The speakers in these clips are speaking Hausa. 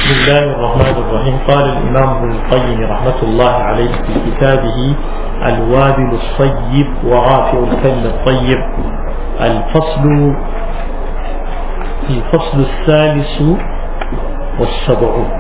بسم الله الرحمن الرحيم قال الإمام ابن القيم رحمة الله عليه في كتابه الوابل الصيب ورافع الكلم الطيب الفصل الفصل الثالث والسبعون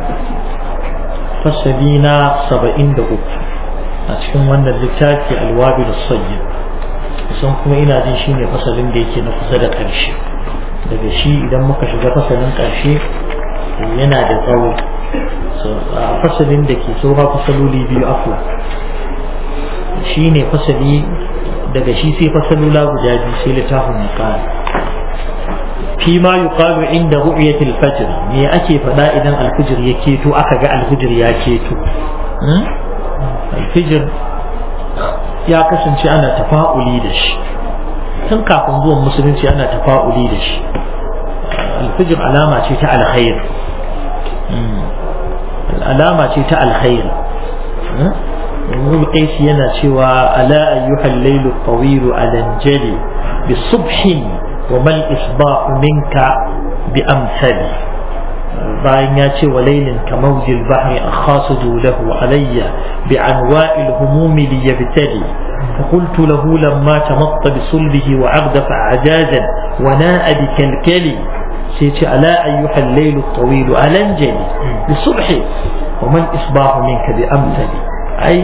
فسلينا سبعين دقوق أتكلم أن اللتاتي الوابل الصيب kusan kuma ina jin shi ne fasalin da yake na kusa da ƙarshe daga shi idan muka shiga fasalin ƙarshe yana da tsawo a fasalin da ke saura fasaloli biyu afla shi ne fasali daga shi sai fasalula guda biyu sai littafin mukari fi ma yuqalu inda ru'yatil fajr me ake faɗa idan alfijir ya keto aka ga alfijir ya keto alfijir ya kasance ana tafa'uli da shi tun kafin zuwan musulunci ana tafa'uli da shi alfijir alama ce ta alkhair alama ce ta alkhair Ibn Qais yana cewa ala ayyuhal laylu tawil alanjali bi subhin wa mal isba'u minka bi amsali bayan ya ce wa laylin kamawjil bahri akhasudu lahu alayya bi anwa'il humumi liyabtali فقلت له لما تمط بصلبه وعغدف عجاجا وناء بكلكلي سيتي ألا أيها الليل الطويل ألنجلي بصبح وما الإصباح منك بأمثل أي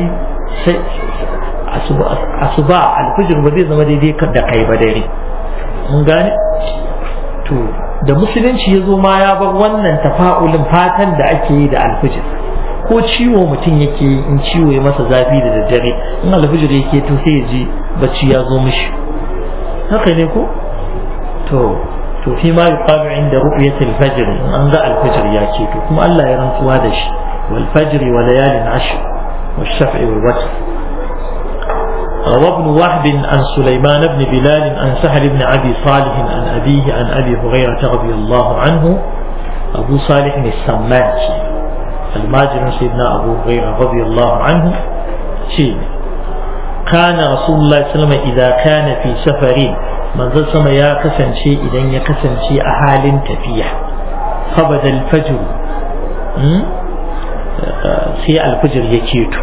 أصباع الفجر بدي زما دي كدا كاي بدري mun gane to da musulunci ya zo ma ya bar wannan tafa'ulin fatan da ake yi da alfijir ko ciwo mutum yake in ciwo ya masa zafi da daddare in alfijir yake to sai ya ji bacci ya zo mishi haka ne ko to to fi ma yuqalu inda ru'yatil fajr in an ga alfijir ya ce to kuma Allah ya rantsuwa da shi wal fajr wa layalin ashr wash shaf'i wal watr روى ابن وهب عن سليمان بن بلال عن سهل بن ابي صالح عن ابيه عن ابي هريره رضي الله عنه ابو صالح السماكي الماجر سيدنا أبو هريرة رضي الله عنه شيء كان رسول الله صلى الله عليه وسلم إذا كان في سفر من ذا سما يا كسن شيء إذا يا كسن شيء أهال تفيح فبدا الفجر sai alfijir ya keto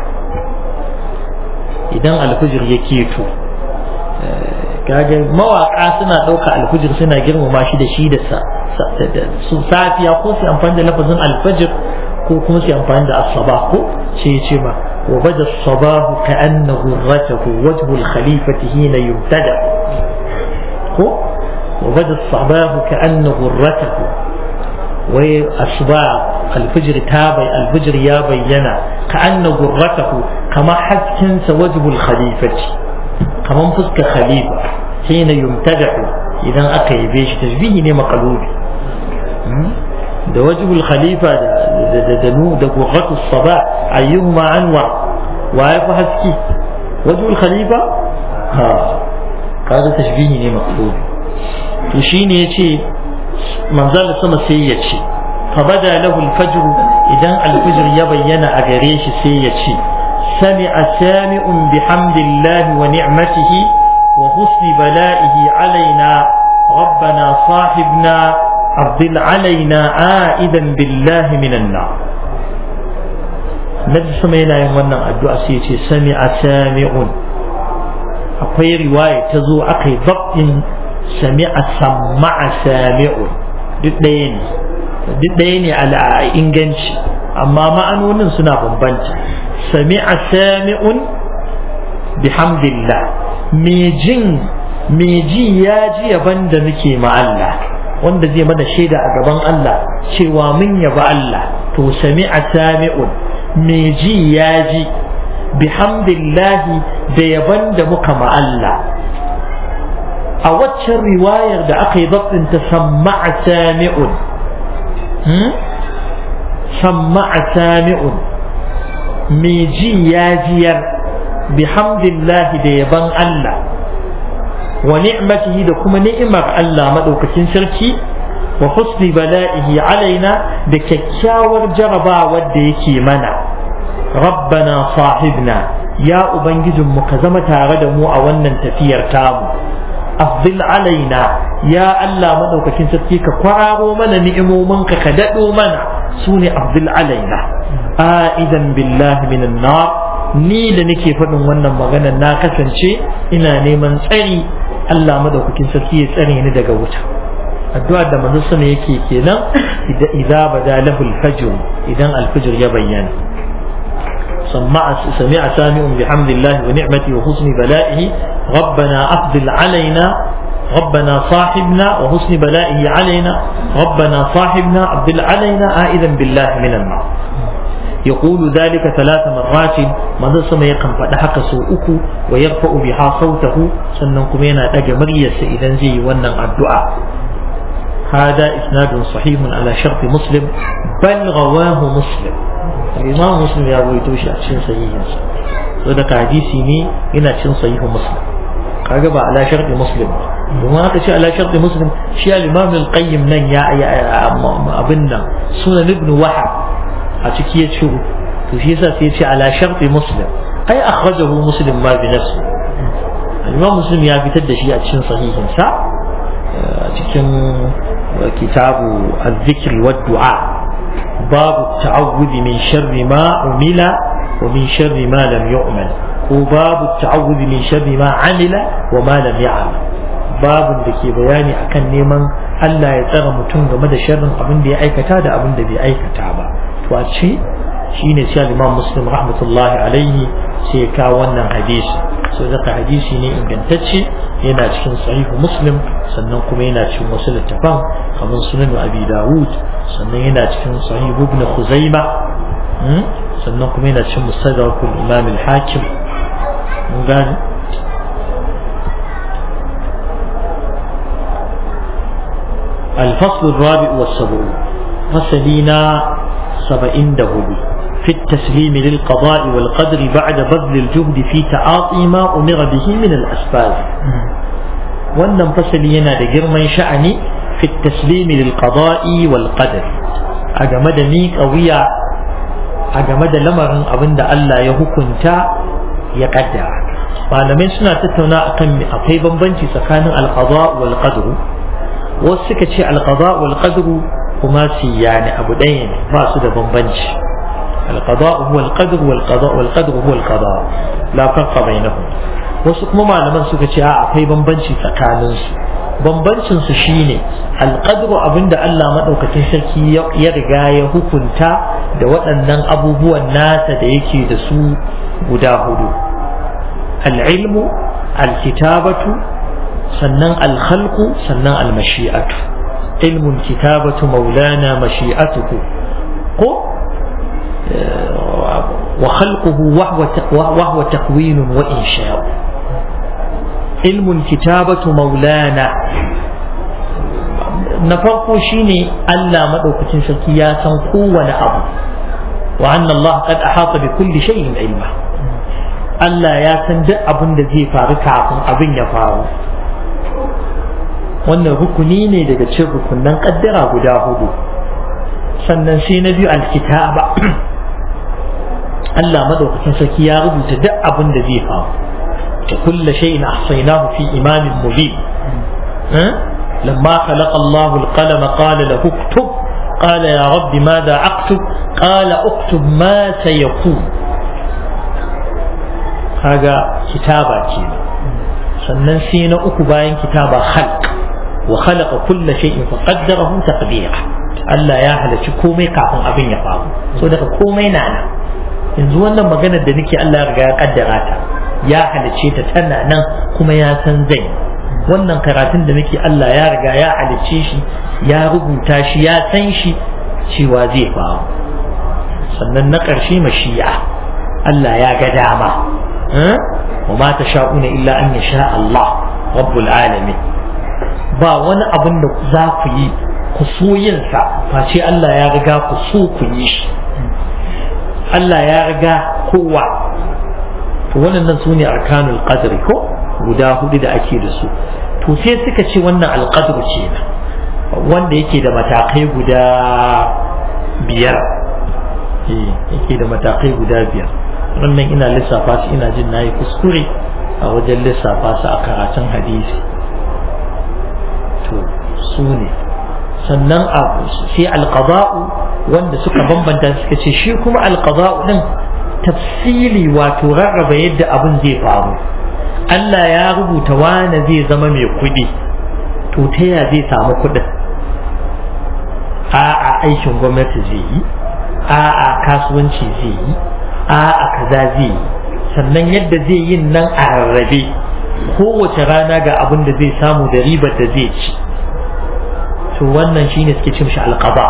idan alfijir ya keto kaga mawaka suna ɗauka alfijir suna girmama shi da shi da su safiya ko su amfani da lafazin alfajir ko kuma su amfani da asaba ko sai ce ma wa bada sabahu ka anna ghurratahu wajhu al-khalifati hina yubtada ko wa bada sabahu ka anna ghurratahu wai asba al-fajr ta bai al-fajr ya bayyana ka anna ghurratahu kama hasken sa wajhu al-khalifati kaman fuskar khalifa hina yumtada idan aka yabe shi tasbihi ne maqlubi da wajibul khalifa da da da nu da gurratu saba ayyuhuma anwa wa ya fi haske wajibul khalifa ha kaga tashbihi ne maqlub to shine yace manzal sama sai ya ce fa bada lahu al-fajr idan al-fajr ya bayyana a gare shi sai ya ce sami'a sami'un bihamdillahi wa ni'matihi wa husni bala'ihi alaina ربنا صاحبنا أفضل علينا عائدا بالله من النار Nabi sama yana yin wannan addu'a sai ce sami a sami'un akwai riwaya ta zo aka yi zaɓin sami a samma a sami'un duk ɗaya ne duk ɗaya ne a inganci amma ma'anonin suna bambanta sami a sami'un bihamdillah me jin me ji ya ji yaban da nake ma Allah wanda zai mana shaida a gaban Allah cewa mun yaba Allah to sami'a sami'un me ji ya ji bihamdillahi da yaban da muka ma Allah a waccan riwayar da aka yi zaɓin ta samma'a sami'un samma'a sami'un me ji ya jiyar bihamdillahi da yaban Allah wa ni'matihi da kuma ni'imar Allah madaukakin sarki wa husni bala'ihi alaina da kyakkyawar jarabawar da yake mana rabbana sahibna ya ubangijinmu ka zama tare da mu a wannan tafiyar tamu afdil alaina ya Allah madaukakin sarki ka kwararo mana ni'imominka ka daɗo mana sune abdul alaina aidan billahi minan nar ni da nake faɗin wannan magana na kasance ina neman tsari Allah madaukakin sarki ya tsare ni daga wuta addu'a da manzo sama yake kenan idza bada lahu al-fajr idan al-fajr ya bayyana سمع سمع سامع بحمد الله ونعمته وحسن بلائه ربنا أفضل علينا ربنا صاحبنا وحسن بلائه علينا ربنا صاحبنا أفضل علينا آئذا بالله من النار يقول ذلك ثلاث مرات ماذا سمع يقم فدحق سوءك ويرفع بها صوته سننكم ينا أجمرية إذا زي ونن الدعاء هذا إسناد صحيح على شرط مسلم بل رواه مسلم الإمام مسلم يا أبو يتوشي أتشين صحيح وذلك حديثي ني إن أتشين صحيح مسلم كاغبا على شرط مسلم وما aka ce ala sharti muslim shi al-imam al-qayyim nan ya abin nan sunan ibn wahab a ciki ya ciro to shi yasa sai ya ce ala sharti muslim ai akhrajahu muslim ma bi nafsi al-imam muslim ya fitar da shi a cikin sahihin sa cikin kitabu al-zikr wa du'a babu ta'awudhi min sharri ma umila wa min sharri ma lam yu'mal ko babu ta'awudhi min sharri ma amila wa ma lam ya'mal babun da ke bayani akan neman Allah ya tsara mutum game da sharrin abin da ya aikata da abin da bai aikata ba to a ce shine sai Imam Muslim rahmatullahi alaihi sai ka wannan hadisi so daga hadisi ne ingantacce yana cikin sahihu Muslim sannan kuma yana cikin wasu littafan kamar sunan Abi Dawud sannan yana cikin sahihu Ibn Khuzaimah sannan kuma yana cikin Mustadrak al-Imam al-Hakim mun gane الفصل الرابع والسبعون فصلنا سبعين دهولي في التسليم للقضاء والقدر بعد بذل الجهد في تعاطي ما أمر به من الأسباب wannan fasali yana da girman sha'ani fi taslimi lil qada'i wal qadar a game da miƙa wuya a game da lamarin abin da Allah ya hukunta ya kaddara malamai suna tattauna akan akwai bambanci tsakanin al qada wal qadr wasu suka ce al qada wal qadr kuma siyani abu ɗaya ne ba su da bambanci al qada huwa al qadr wal qada wal qadr huwa al qada la farqa bainahum wasu kuma malaman suka ce a akwai bambanci tsakanin su bambancin su shine alqadru abinda Allah madaukakin sarki ya riga ya hukunta da waɗannan abubuwan nasa da yake da su guda hudu al-ilmu al-kitabatu sannan al-khalqu sannan al-mashi'atu ilmun kitabatu maulana mashi'atuhu ko وخلقه وهو وهو تكوين وإنشاء علم الكتابة مولانا na farko shine Allah madaukakin sarki ya san kowane abu wa anna Allah qad ahata bi kulli shay'in ilma Allah ya san duk abin da zai faru kafin abin ya faru wannan rukuni ne daga cikin rukunan kaddara guda hudu sannan sai na biyu alkitaba Allah madaukakin sarki ya rubuta duk abin da zai faru كل شيء أحصيناه في إمام مبين أه؟ لما خلق الله القلم قال له اكتب قال يا رب ماذا أكتب قال اكتب ما سيكون هذا كتابة كينا sannan sai na uku bayan kitaba khalq wa khalaqa kulla shay'in fa qaddarahu taqdira Allah ya halarci komai kafin abin ya faru so daga komai na nan yanzu wannan maganar da nake Allah ya riga ya kaddara ta ya halice ta tana nan kuma ya san zai wannan karatun da muke Allah ya riga ya halice shi ya rubuta shi ya san shi cewa zai faru sannan na ƙarshe mashi'a Allah ya ga dama wa ma ta sha'una illa an yasha Allah rabbul alamin ba wani abin da za ku yi ku so yin sa face Allah ya riga ku so ku yi shi Allah ya riga kowa to wannan su ne arkanul qadri ko guda hudu da ake da su to sai suka ce wannan alqadr ce wanda yake da matakai guda biyar yake da matakai guda biyar wannan ina lissafa su ina jin nayi kuskure a wajen lissafa su a karatun hadisi to su ne sannan sai alqada'u wanda suka bambanta suka ce shi kuma alqada'u din tafsili wato rarraba yadda abin zai faru Allah ya rubuta wane zai zama mai kuɗi to ta ya zai samu kuɗin a'a aikin gwamnati zai yi a'a kasuwanci zai yi a'a kaza zai yi sannan yadda zai yin nan a rarrabe kowace rana ga abin da zai samu da ribar da zai ci to wannan shine suke cin shi alqada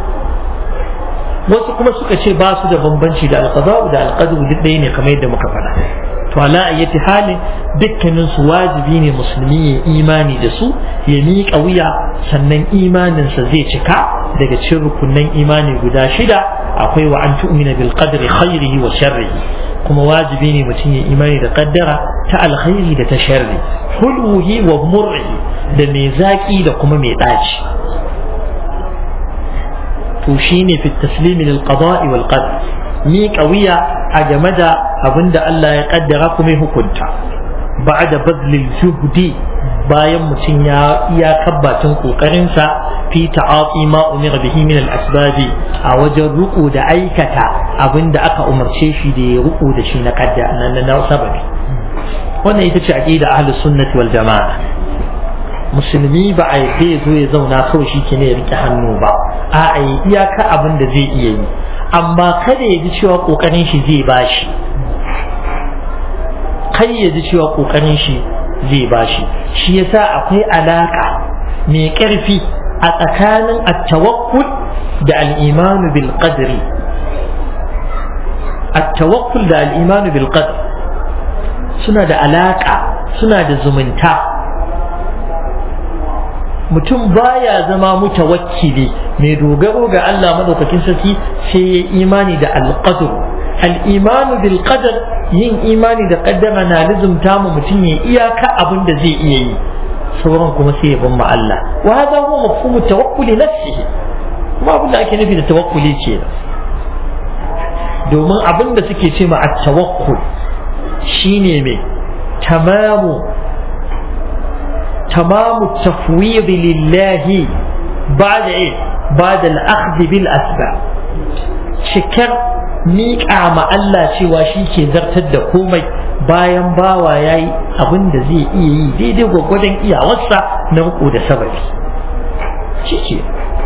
wasu kuma suka ce ba su da bambanci da alqada da alqadru duk ɗaya ne kamar yadda muka faɗa to ala ayyati halin dukkanin su wajibi ne musulmi ya imani da su ya miƙa wuya sannan imaninsa zai cika daga cikin rukunan imani guda shida akwai wa an tu'mina bil qadri khairihi wa sharrihi kuma wajibi ne mutum ya imani da kaddara ta alkhairi da ta sharri hulwuhi wa murrihi da mai zaki da kuma mai daci to shine fi taslimi lil qada'i wal qadr mi qawiya a game da abinda Allah ya kaddara kuma ya hukunta ba'da badlil juhdi bayan mutum ya iya kabbacin kokarinsa fi ta'ati ma umira bihi min al-asbab a wajen ruku da aikata abinda aka umarce shi da ya ruku da shi na kadda na na sababi wannan ita ce aqida ahlus sunnati wal jamaa musulmi ba a yadda ya zo ya zauna kawai shi ke ne ya rike hannu ba a a yi iyaka abin da zai iya yi amma kada ya ji cewa kokarin shi zai bashi kai ya ji cewa kokarin shi zai bashi shi yasa akwai alaka mai karfi a tsakanin at-tawakkul da al-imanu bil qadri at-tawakkul da al-imanu bil qadr suna da alaka suna da zumunta mutum baya zama mutawakkili mai dogaro ga Allah madaukakin sarki sai ya imani da al-qadr al-imanu bil qadr yin imani da kaddara na lizumta mu mutum ya iyaka abin da zai iya yi sauran kuma sai ya bin Allah wa hada huwa mafhumu tawakkuli nafsihi kuma abin da ake nufi da tawakkuli ce domin abin da suke ce ma at-tawakkul shine mai tamamu tamamu tafwid lillahi ba'da eh ba'da al-akhdh bil asbab cikar miƙa ma Allah cewa shi ke zartar da komai bayan bawa ya yi abin da zai iya yi daidai gwagwadon iyawarsa na riko da sababi shi ke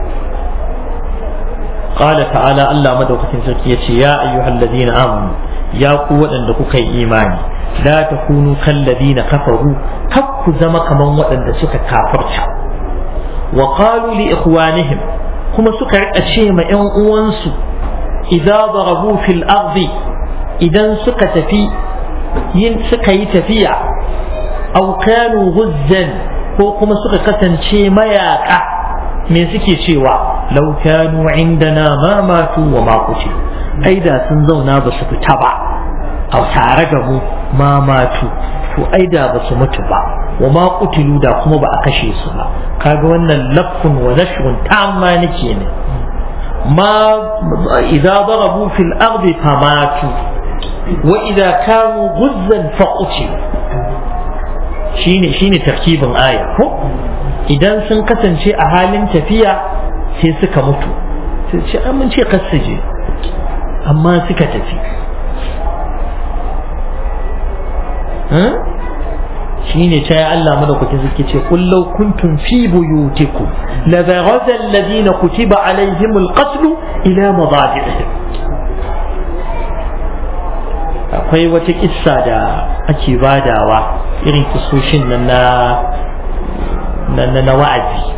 قال تعالى الله مدوكتين سركي يا أيها الذين آمنوا يا قوة أن كوكا إيماني لا تكونوا كالذين كفروا كف زما كمان وأن سكا كافرت وقالوا لإخوانهم كما سكا أشيما إن أوانسوا إذا ضربوا في الأرض إذا سكت في ين سكي تفيع أو كانوا غزا ko kuma suka kasance mayaka me suke cewa lau kanu indana ma matu wa ma kuce ai da sun zauna ba su fita ba a tare da mu ma matu to ai da ba su mutu ba wa ma kutilu da kuma ba a kashe su ba kaga wannan lafun wa nashrun tamma nake ne ما إذا ضربوا في الأرض فماتوا وإذا كانوا غزا فقتلوا shine shine tarkibin aya ko idan sun kasance a halin tafiya sai suka mutu sai ce an mun ce je amma suka tafi shine ta Allah madaukakin suke ce kullau kuntum fi buyutikum la baraza alladhina kutiba alaihim alqatl ila madajihim akwai wata kissa da ake badawa irin kisoshin nan na na na wa'azi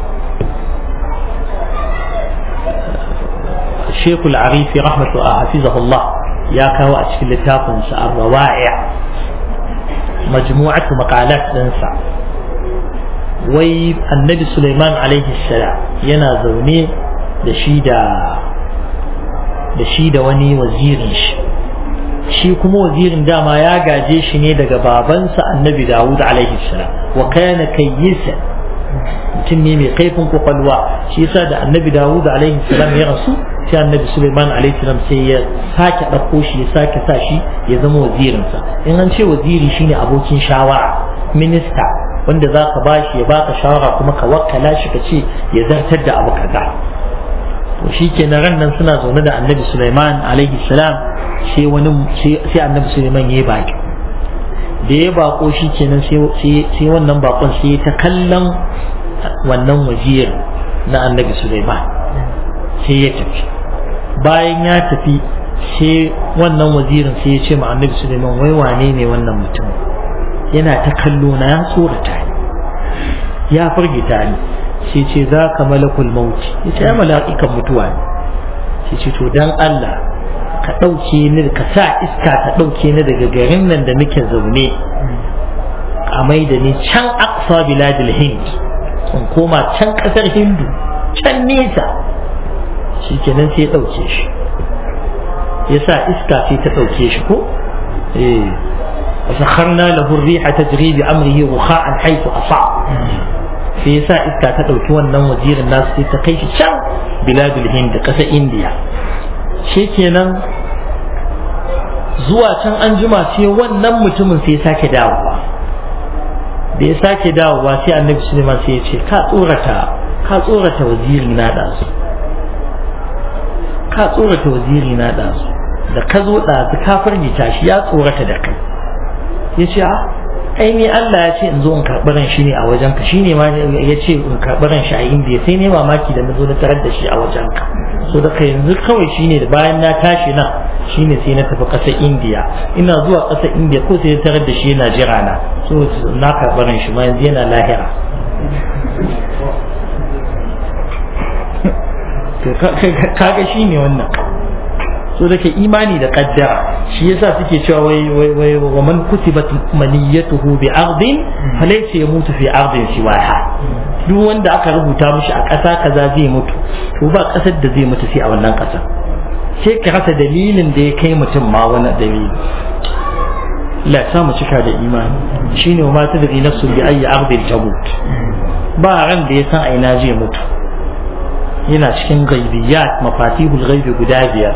Sheikh Al-Arifi rahmatu hafizahullah ya kawo a cikin littafinsa Ar-Rawa'i' majmu'atu maqalat ɗinsa wai annabi Sulaiman alaihi salam yana zaune da shi da da shi da wani wazirin shi shi kuma wazirin dama ya gaje shi ne daga babansa annabi Dawud alaihi salam wa kana kayyisa mutum ne mai kaifin kwakwalwa shi yasa da annabi Dawud alaihi salam ya rasu sai annabi Sulaiman alaihi salam sai ya sake ɗauko shi ya sake sa shi ya zama wazirinsa in an ce waziri shine abokin shawara minista wanda za ka ba shi ya baka shawara kuma ka wakkala shi ka ce ya zartar da abu kaza to shi ke ran nan suna zaune da annabi Sulaiman alaihi salam sai wani sai annabi Sulaiman ya yi baki da ya bako shi kenan sai wannan bakon sai ta kallon wannan wazir na annabi Sulaiman sai ya tafi bayan ya tafi sai wannan wazirin sai ya ce ma annabi Sulaiman wai wane ne wannan mutum yana ta kallo na ya tsorata ni ya firgita ni sai ce za ka malakul mauti ya ce ya mala'ikan mutuwa ne sai ce to dan Allah ka ɗauke ni ka sa iska ta ɗauke ni daga garin nan da muke zaune a mai da ni can aqsa biladil hind in koma can ƙasar hindu can nesa shi kenan sai ya ɗauke shi ya sa iska sai ta ɗauke shi ko eh وسخرنا له الريح تجري بأمره رخاء حيث أصاب sai yasa iska ta ɗauki wannan wazirin nasu sai ta kai shi can biladul hind ƙasar indiya shi kenan zuwa can an jima sai wannan mutumin sai sake dawowa da ya sake dawowa sai annabi suleiman sai ya ce ka tsorata ka tsorata waziri na ɗazu ka tsorata waziri na ɗazu da ka zo ɗazu ka firgita shi ya tsorata da kai ya ce a ai ni Allah ya ce in zo in karɓi ran shi ne a wajen ka shine ma ya ce in karɓi ran shi a indiya sai ne mamaki da na zo na tarar da shi a wajen ka so da yanzu kawai shine da bayan na tashi nan shine sai na tafi ƙasar indiya ina zuwa ƙasar indiya ko sai na tarar da shi yana jira na so na karɓi ran shi ma yanzu yana lahira kaga shine wannan so da ke imani da kaddara shi yasa suke cewa wai wai wai wa man kutibat maniyatuhu bi ardin falaysa yamutu fi ardin siwaha duk wanda aka rubuta mishi a ƙasa kaza zai mutu to ba ƙasar da zai mutu sai a wannan ƙasar sai ka rasa dalilin da ya kai mutum ma wani dalili la sa mu cika da imani shine wa ma tadri nafsu bi ayi ardin tamut ba ran da ya san a ina zai mutu yana cikin gaibiyat mafatihul ghaibi guda biyar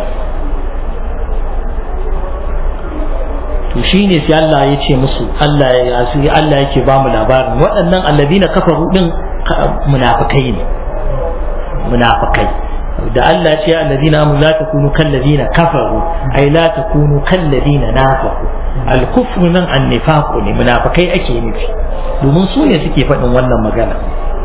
to shine sai Allah ya ce musu Allah ya asiri Allah yake ba mu labarin waɗannan alladina kafaru din munafikai ne munafikai da Allah ya ce alladina amanu la takunu kal ladina kafaru ay la takunu kal ladina nafaqu al kufru nan an nifaqu ne munafikai ake nufi domin su ne suke faɗin wannan magana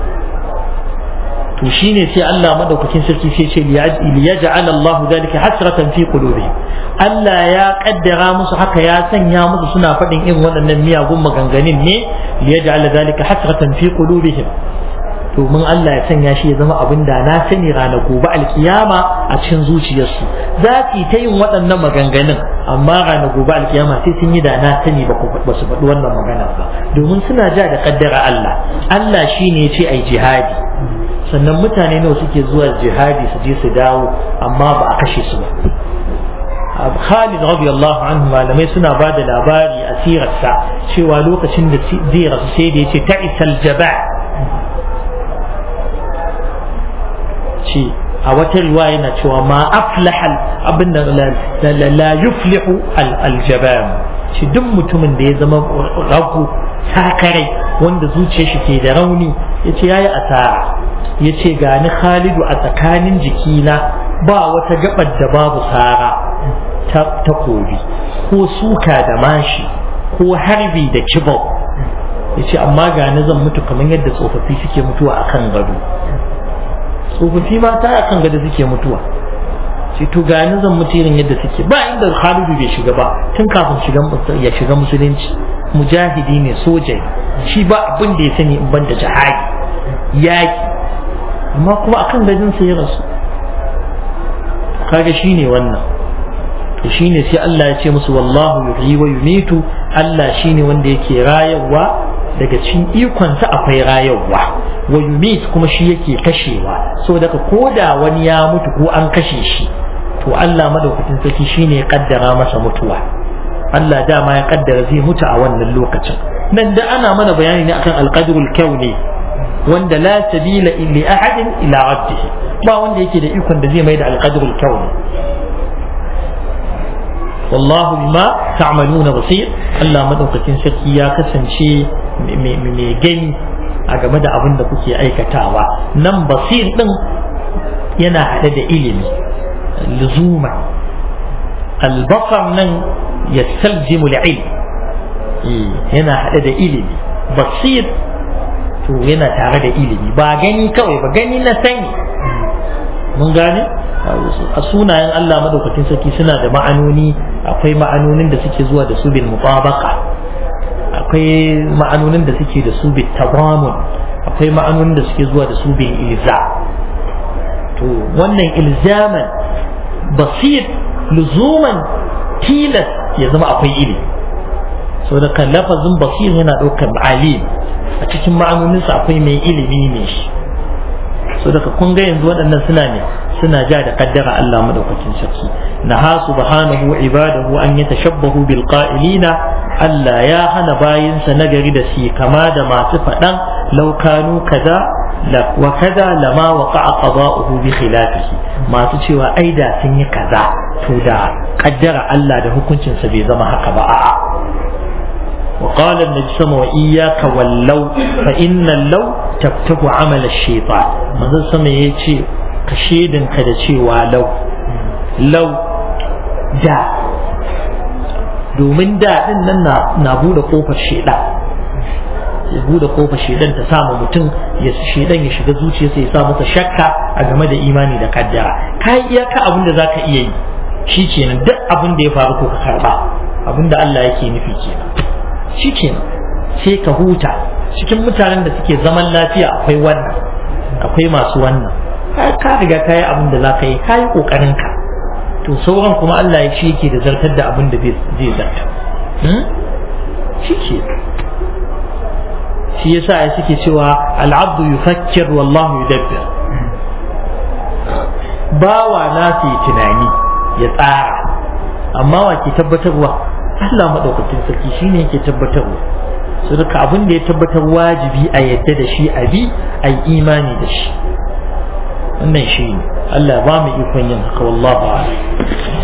to shine sai Allah madaukakin sarki sai ce liyaj'al Allah dhalika hasratan fi qulubihim Allah ya kaddara musu haka ya sanya musu suna faɗin irin waɗannan miyagun maganganun ne liyaj'al dhalika hasratan fi qulubihim domin Allah ya sanya shi ya zama abin da na sani ranar gobe alkiyama a cikin zuciyarsu za su ta yin waɗannan maganganun amma ranar gobe alkiyama sai sun yi da na sani ba su faɗi wannan magana ba domin suna ja da kaddara Allah Allah shine ya ce ai jihadi sannan mutane nawa suke zuwa jihadi su je su dawo amma ba a kashe su ba Khalid radiyallahu anhu malamai suna ba da labari a sirarsa cewa lokacin da zai rasu sai da yace ta'isal jaba ce a wata riwaya yana cewa ma aflaha abin da la yuflihu al-jabam shi duk mutumin da ya zama ragu sakarai wanda zuciyar shi ke da rauni yace yayi asara ya ce gani khalidu a tsakanin jikina ba wata gabar da babu sara ta kobi ko suka da mashi ko harbi da kibau ya ce amma gani zan mutu kamar yadda tsofaffi suke mutuwa a kan gado tsofaffi mata a kan gado suke mutuwa ce to gani zan mutu irin yadda suke ba inda khalidu bai shiga ba tun kafin ya shiga musulunci mujahidi ne soja shi ba abin da ya sani in ban da jihadi yaki amma kuma akan gajin sai ya rasu kaga shine wannan to shine sai Allah ya ce musu wallahu yuhyi wa yumitu Allah shine wanda yake rayarwa daga cikin ikonsa akwai rayarwa wa yumit kuma shi yake kashewa saboda ka koda wani ya mutu ko an kashe shi to Allah madaukakin sarki shine ya kaddara masa mutuwa Allah dama ya kaddara zai mutu a wannan lokacin nan da ana mana bayani ne akan alqadrul kauni wanda la sabila li ahadin ila rabbih ba wanda yake da ikon da zai mai da alqadrul kauni wallahu bima ta'maluna basir Allah madaukakin sarki ya kasance mai gani a game da abin da kuke aikatawa nan basir din yana haɗe da ilimi luzuma albasar nan yastalzimu al-ilm yana haɗe da ilimi basir to yana tare da ilimi ba gani kawai ba gani na sani mun gane a sunayen Allah madaukakin sarki suna da ma'anoni akwai ma'anonin da suke zuwa da su bil mutabaqa akwai ma'anonin da suke da su bil tabamun akwai ma'anonin da suke zuwa da su bil ilza to wannan ilzaman basir luzuman tilas ya zama akwai ilimi so da kan lafazin basir yana ɗaukar alim a cikin ma'anoninsa akwai mai ilimi ne shi so daga kun ga yanzu waɗannan suna ne suna ja da kaddara Allah madaukakin sarki naha subhanahu ibadahu an yatashabbahu bil qa'ilina Allah ya hana bayinsa nagari da shi kama da masu faɗan law kanu kaza wa kaza lama waqa'a qada'uhu bi khilafihi masu cewa ai da sun yi kaza to da kaddara Allah da hukuncinsa bai zama haka ba a'a وقال النبي صلى الله عليه وسلم وإياك واللو فإن اللو تفتح عمل الشيطان ماذا سمع يتي كشيد كذا شيء ولو لو دا domin da din nan na bude kofar shedan ya bude kofar shedan ta samu mutum ya shedan ya shiga zuciyarsa ya sa masa shakka a game da imani da kaddara kai iyaka abin da zaka iya yi shi kenan duk abin da ya faru ko ka karba abin da Allah yake nufi kenan shi kenan sai ka huta cikin mutanen da suke zaman lafiya akwai wannan akwai masu wannan ka riga ka yi abin da za ka yi ka yi ƙoƙarin ka to sauran kuma Allah ya shi yake da zartar da abin da zai zarta shi ke shi yasa ya suke cewa al'abdu yufakkir wallahu yudabbir bawa na su tunani ya tsara amma wa ke tabbatarwa Allah maɗaukakin sarki shine yake tabbatarwa su duka abin da ya tabbatar wajibi a yadda da shi a bi a yi imani da shi wannan shi ne Allah ba mu ikon yin haka wallahu a'lam